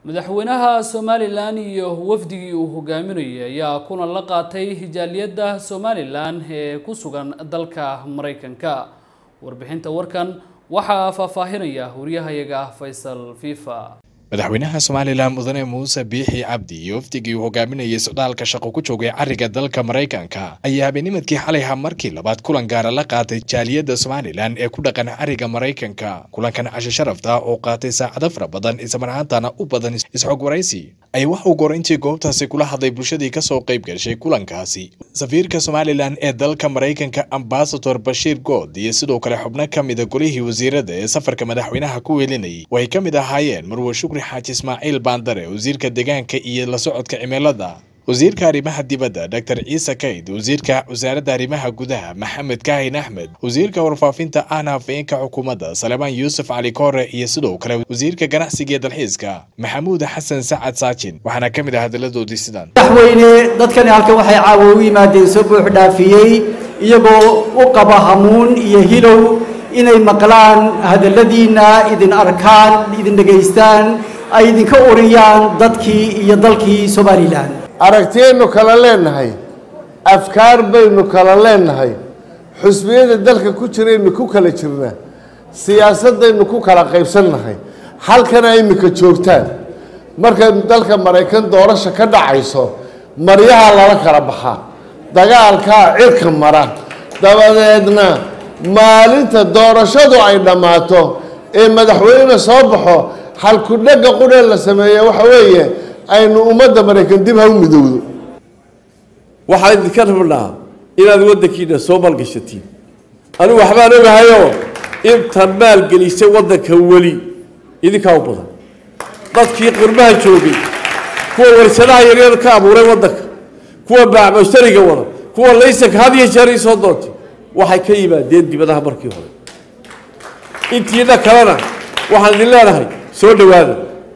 madaxweynaha somalilan iyo wafdigii uu hogaaminayay ayaa kulan la qaatay hijaaliyadda somalilan ee ku sugan dalka maraykanka warbixinta warkan waxaa faahfaahinaya waryahayaga faysal fifa madaxweynaha somalilan mudane muuse biixi cabdi iyo wafdigii uu hogaaminayay socdaalka shaqo ku joogay cariga dalka maraykanka ayaa habeenimadkii xalayha markii labaad kulan gaara la qaatay jaaliyadda somalilan ee ku dhaqan cariga maraykanka kulankan cashe sharafta oo qaatay saacado fara badan islamarhaantana u badan isxog waraysi ayaa waxa uu gorayntii goobtaasi kula hadlay bulshadii kasoo qayb gashay kulankaasi safiirka somalilan ee dalka maraykanka ambasador bashiir good iyo sidoo kale xubno ka mida golihii wasiirada ee safarka madaxweynaha ku weelinayay oo ay ka mid ahaayeen marwe shukri xaaji ismaaciil baandare wasiirka deegaanka iyo la socodka cimilada wasiirka arrimaha dibadda dr ciise kayd wasiirka wasaaradda arrimaha gudaha maxamed kaahin axmed wasiirka warfaafinta ahna hafeenka xukuumadda salemaan yuusuf cali koore iyo sidoo kale wasiirka ganacsiga iyo dalxiiska maxamuud xasan sacad saajin waxaana ka mid ah hadalladoodii sidan madaxweyne dadkani halkan waxay caawa u yimaadeen soo buux dhaafiyey iyagoo u qaba hamuun iyo hilow inay maqlaan hadalladiinna idin arkaan idin dhegaystaan ay idinka uriyaan dadkii iyo dalkii somalilan aragtiyaynu kala leenahay afkaar baynu kala leenahay xusbiyada dalka ku jiraynu ku kala jirnaa siyaasadaynu ku kala qaybsannahay halkana imika joogtaan markay dalka maraykan doorasha ka dhacayso maryaha lala kala baxaa dagaalkaa cirka mara dabadeedna maalinta doorashadu ay dhammaato ee madaxweyne soo baxo halkudhega qudhee la sameeya waxa weeye aynu ummadda maraykan dib ha u midowdo waxaan idinka rabnaa inaad waddankiina soo maalgashatiin anigu waxbaan ogahayoo inta maalgelisay waddanka weli idinkaa u badan dadkii qurbaha joogay kuwa warsadaha yaryar ka abuuray waddanka kuwa baacmushtariga wada kuwa laysanka had iyo jeer isoo doontay waxay ka yimaadeen dibadaha markii hore intiina kalena waxaan idin leenahay soo dhowaada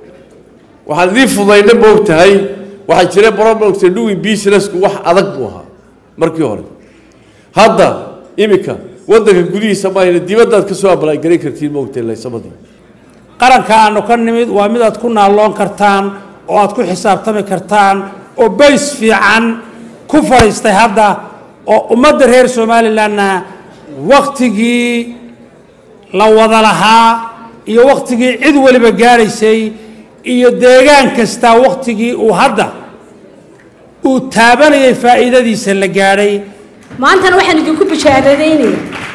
waxaan idiin fudayna moog tahay waxaa jira bromogta doing businessku wax adag buu ahaa markii hore hadda iminka waddanka gudihiisa maahayna dibaddaad ka soo abalagaran kartiin moogtahay laysamadii qaranka aanu ka nimid waa mid aad ku naalloon kartaan oo aad ku xisaabtami kartaan oo bays fiican ku fadhiistay hadda oo ummadda reer somalilanna waktigii la wada lahaa iyo waktigii cid waliba gaadhaysay iyo deegaan kastaa waktigii uu hadda uu taabanayay faa'iidadiisa la gaadhay maantana waxaan idinku bishaaradaynaya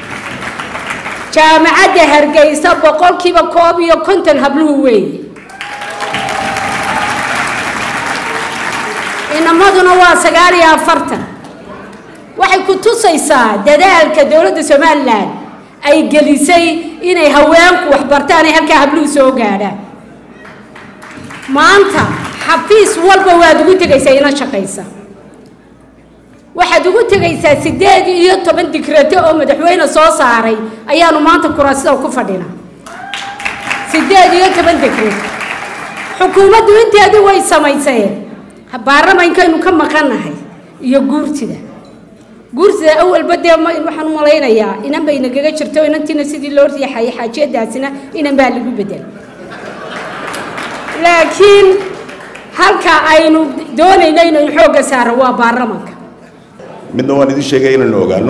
jaamacadda hargeysa boqolkiiba koob iyo konton habluhu weeye inamaduna waa sagaal iyo afartan waxay ku tusaysaa dadaalka dowladda somalilan ay gelisay inay haweenku waxbartaan ay halkaa habluhu soo gaadhaan maanta xafiis walba waad ugu tegaysaa ina shaqaysa waxaad ugu tegaysaa siddeed iyo toban dikrato oo madaxweyne soo saaray ayaanu maanta kuraasida ku fadhinaa siddeed iyo toban dikrato xukuumaddu inteedii way samayseen baarlamaankaynu ka maqannahay iyo guurtida guurtida awalba dee waxaan u malaynayaa inan bay nagaga jirto inantiina sidii loo riixayay xaajiyadaasina inan baa lagu bedel laakiin halka aynu doonayno inaynu xoogga saaro waa baarlamanka midna waan idin sheegay inaynu ogaano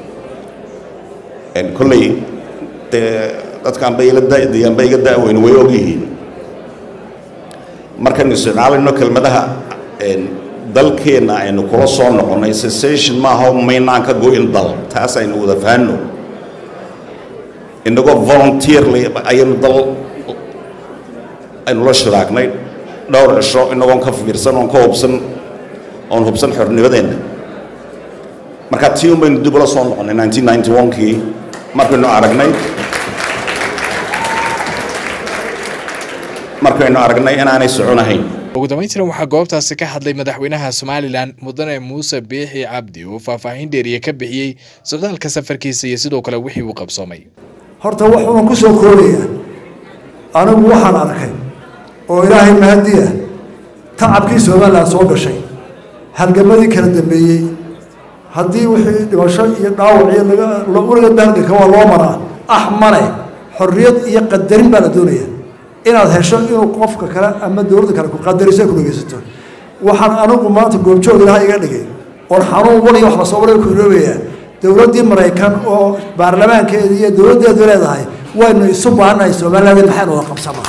kolley dee dadkaan ba ila dayaan ba iga da'weyn way og yihiin markaynu isticmaalayno kelmadaha dalkeenna aynu kula soo noqonnay cessation maaha maynaan ka go-in dal taas aynu wada fahanno inagoo volunteerly ayaynu dal aynu la shiraagnay dhowr cisho inagoon ka fiirsan oon ka hubsan oon hubsan xornimadeenna marka tii un baynu dib ula soo noqonnay nineteen ninety one-kii markaynu aragnay markaynu aragnay inaanay soconahayn ugu dambayntiran waxaa goobtaasi ka hadlay madaxweynaha somalilan mudane muuse biixi cabdi uu faahfaahin dheeriye ka bixiyey socdaalka safarkiisa iyo sidoo kale wixii uu qabsoomay horta wuxuuan ku soo koolaya anigu waxaan arkay oo ilaahay mahadiya tacabkii somalilan soo gashay halgamadii kala dambeeyey haddii wixii dhimasho iyo dhaawac iyo laga uriga daalganka waa loo maraa ah male xorriyad iyo qadarin baa la doonaya inaad hesho inuu qofka kale ama dowladda kale ku qadariso ay ku dhegeysato waxaan anigu maanta goobjoog ilaha iga dhigay oon xanuun waliyo wax lasoo waray ku iloobayaa dowladdii maraykan oo baarlamaankeeda iyo dowladdeedu leedahay waynu isu baahannahay somaliland maxaynu wada qabsanaa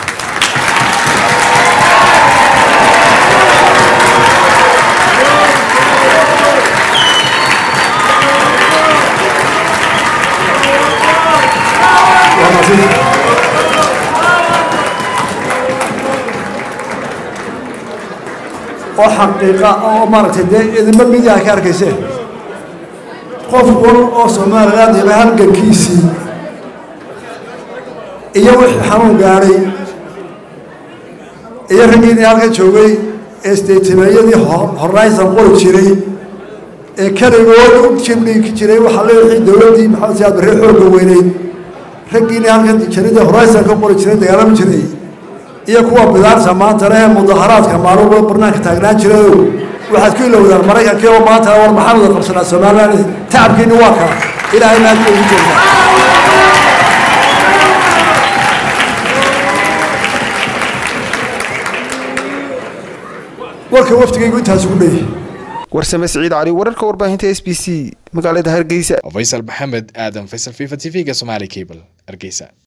oo xaqiiqa oo maaragtay dee idinba midia ka arkayseen qof wal oo somaliland iba halgankiisii iyo wixii xanuun gaadhay iyo raggiinii halka joogay ee steytimeeyadii horizon qori jiray ee keligood u jibdhigi jiray waxaa le wixii dowladdii maxamed siyaad barre xoogga weyneyd raggiinii halkan jaridda horizon ka qori jiray dagaalami jiray iyo kuwa bidaarta maanta leh mudaharaadka maalin barnaanka taagnaan jirayow waxaad ku ilowdaan maraykankii oo maanta war maxaan wada qabsanaa somaliland tacabkiini waa kaa ilaahay maad ku ugu jeedaa warka waftigaygu intaas ugu dheeyahay warsame siciid cali wararka warbaahinta s b c magaalada hargeysa faysal maxamed aadan faysal fifa t v-ga somaali cable hargeysa